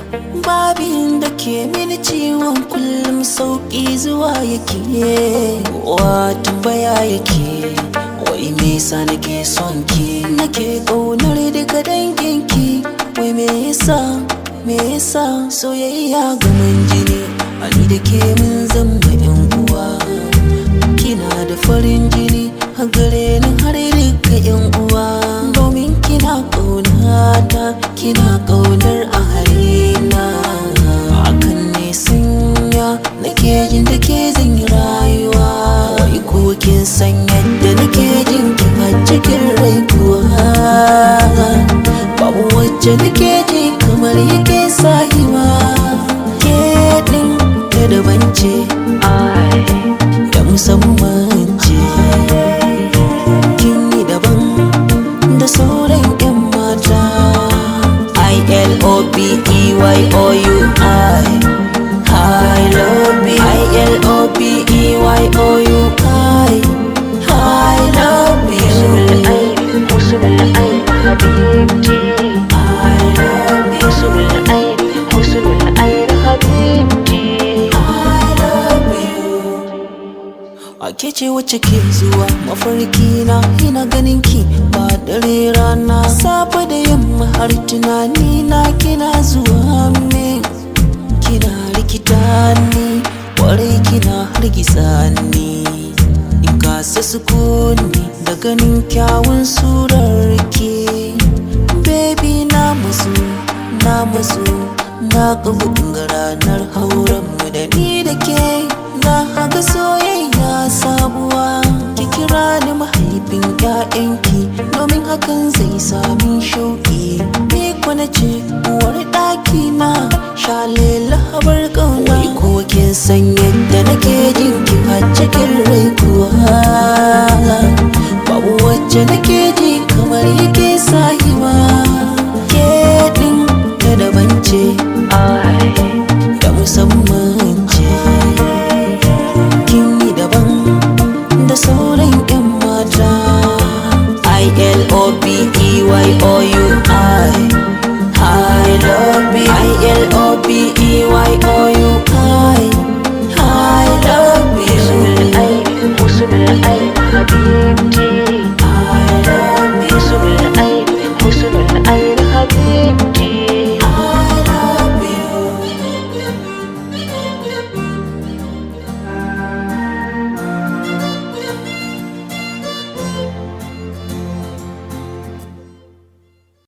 babin da ke mini ciwon kullum sauƙi zuwa yake wa tambaya yake wai me yasa nake son ki nake ƙaunar daga danginki wai me yasa me yasa soyayya gaman jini ani da ke mun zama yan uwa kina da farin jini a gare ni har duka yan uwa domin kina ƙaunata kina ƙaunar a harina hakan ne sanya nake jin da ke zan yi rayuwa wai ko kin san yadda nake jin ki a cikin rai kuwa babu wacce nake ji kamar yake sahiwa ke din ta daban ce da musamman ce kin yi daban da sauran 'yan mata I-L-O-B-E-Y-O-U-I I love you I-L-O-B-E-Y-O-U-I I love you حسن العين حبيبتي I love you حسن العين حسن العين حبيبتي I love you Ake ce wacce ke zuwa mafarki na ina ganin ki ba dare rana safe da yamma har tunani na kina zuwa min kina rikita ni kwarai kina hargitsa ni in kasa sukuni da ganin kyawun surar ki baby na mazu na mazu na kabu ga ranar hauren mu da ni da ke na haka soyayya sabuwa ki kira ni mahaifin ƴaƴanki domin hakan zai sami shauki ni kwana ce uwar ɗaki na shalela habar ƙauna wai ko kin san yadda nake jin ki a cikin rai kuwa babu wacce nake ji kamar yake sahiwa ke ɗin ta daban ce I